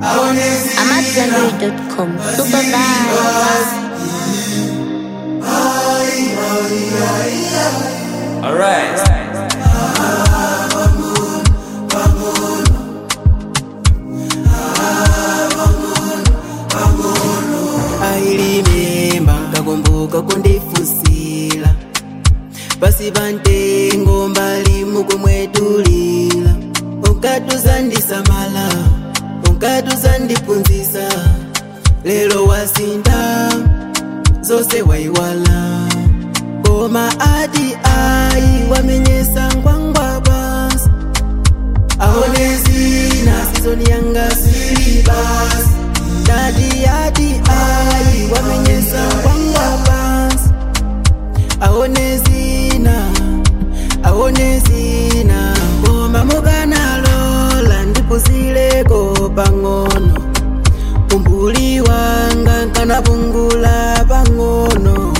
AmadZanbury.com. Super vibes. Alright. ailimemba kakumbuka kundifusila pasi pantengo mbali mukumwetulila unkatuzandisamala unkatuzandipunzisa lelo wasinda zose waiwala koma ati ayi wamenyesa ngwangwa basi aone zina sizoni yanga sili basi dadi ati ayi wamenyesa ngwangwa basi aone zina aone zina koma mukanalola ndipuzileko pang'ono umbuli wanga nkanapungula pang'ono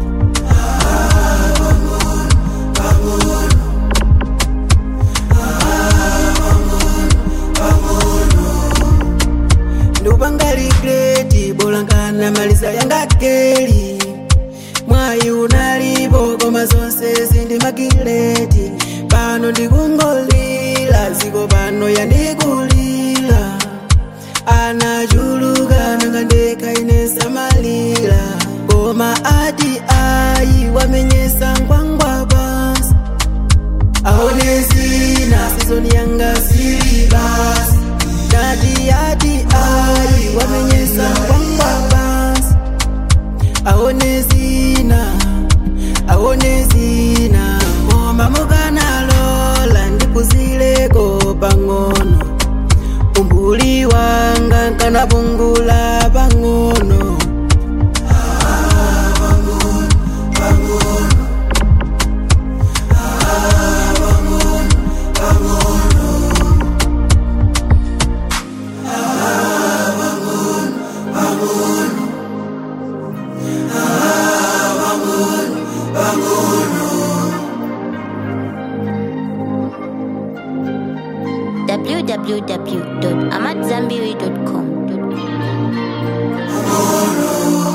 ndikupangali gredi bolangana maliza yanga keli mwayi unalipo koma zonse zindi magileti pano ndikungolila ziko pano yandikulila anachuluka nanga ndeka inesamalila koma ati ayi wamenyesa ngwangwa basi aone zina sizoni yanga sili basi dadi ati ayi wamenyesa ngwangwa basi aone zina aone zina koma mukanalola ndipuzileko pang'ono umbuli wanga nkanapungula pang'ono www.amadzambiri.com.